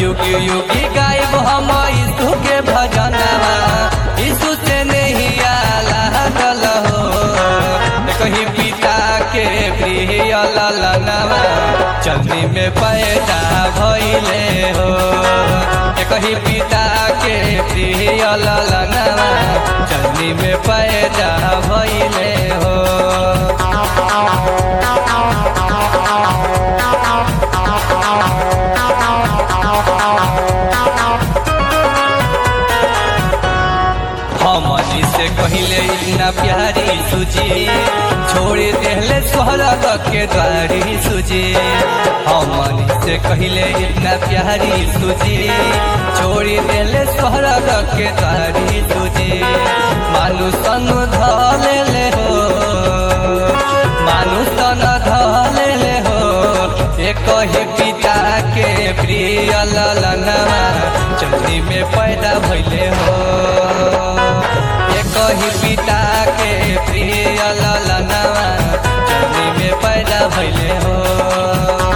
युगी युगी गायब हम यीशु के भजनवा यीशु से नहीं आला गल हो कहीं पिता के प्रिय ललनवा चलनी में पैदा भइले हो कहीं पिता के प्रिय ललनवा चलनी में पैदा भइले हो हमनी से कहिले इतना प्यारी सुजी छोड़ देहले स्वर्ग के द्वारी सुजी हमनी से कहिले इतना प्यारी सुजी छोड़ देहले स्वर्ग के द्वारी सुजी मानु सन धले हो मानु सन धले हो एक ही पिता के प्रिय ललनवा चंदी में पैदा भइले हो एक ही पिता के प्रिय ललनवा चंदी में पैदा भइले हो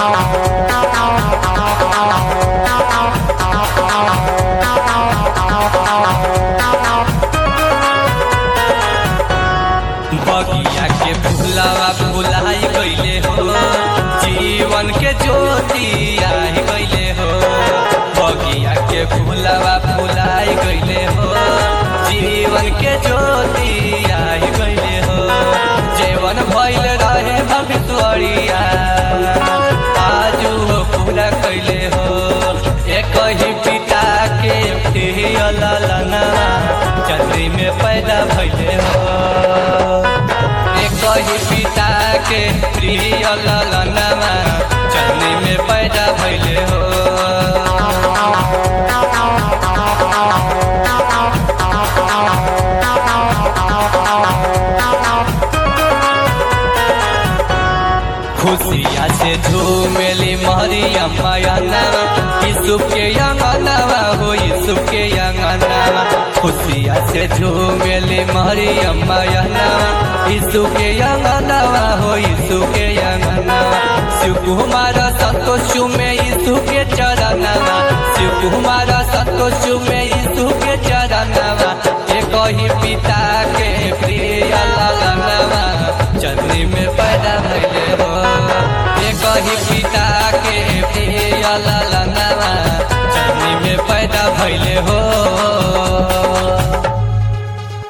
बगिया के फुलावा फुलाई गईले हो जीवन के ज्योति आई गईले हो बगिया के फुलावा फुलाई गईले हो जीवन के ज्योति आई गईले हो जीवन भइल रहे भविष्वरिया आजू हो पूरा कैले हो एक ही पिता के प्रिय ललना चंद्री में पैदा भइले हो एक ही पिता के प्रिय ललनवा चंद्री में पैदा भइले हो खुशिया से झूमेली मरियम मयनवा यीशु के यंगनवा हो यीशु के यंगनवा खुशिया से झूमेली मरियम मयनवा यीशु के यंगनवा हो यीशु के यंगनवा शिव कुमार संतोष में यीशु के चरणवा शिव कुमार संतोष में यीशु के चरणवा एक ही पिता के प्रिय ललनवा चंद्री में पैदा भइले हो एक ही पिता के प्रिय ललनवा चंद्री में पैदा भइले हो